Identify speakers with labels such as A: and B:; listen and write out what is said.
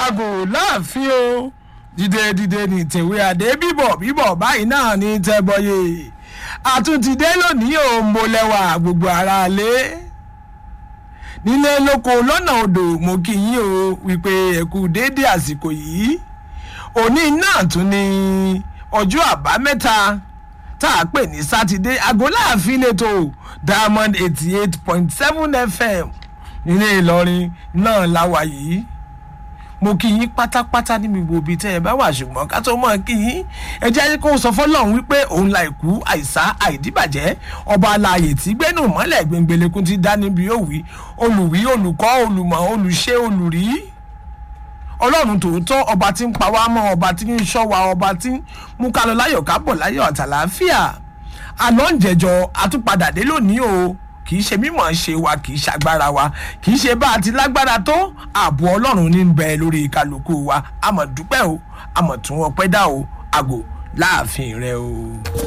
A: àgò láàfin o dìde dìde ní tèwé àdé bíbọ̀ bíbọ̀ báyìí náà ní tẹ́bọyé àtúntìdé lónìí ò ń bolẹ̀wà gbogbo ara lé nílé lóko lọ́nà odò mo kì í o wípé ẹ̀kú déédéé àsìkò yìí òní náà tún ní ọjọ́ àbámẹ́ta tá a pè ní sátidé aago láàfin lẹ́tọ̀ diamond eighty eight point seven fm nílé ìlọrin náà láwa yìí mo kí yín pátápátá níbi gbòòbí tẹ́ ẹ bá wà ṣùgbọ́n ká tó mọ̀ kí yín ẹ jẹ́ kó sọ fọlọ́run wípé òun la ìkú àìsá àìdíbàjẹ́ ọba alààyè tí gbẹ́nu mọ́lẹ̀ gbẹngbẹ̀lẹ́kùn ti dá níbi òwì olùwí olùkọ́ olùmọ̀ olùṣe olùrí ọlọ́run tòótọ́ ọba tí ń pa wá mọ́ ọba tí ń ṣọ́ wa ọba tí ń mú ká lọ láyọ̀ ká bọ̀ láyọ̀ àtàlàáfíà àná ń jẹjọ àtúpadà dé lónìí o kì í ṣe mímọ̀ ṣe wa kì í ṣàgbára wa kì í ṣe bá a ti lágbára tó ààbò ọlọ́run ní bẹ lórí kálukú wa àmọ̀ dúpẹ́ o àmọ̀ tún ọpẹ́ dá o àgò láàfin rẹ o.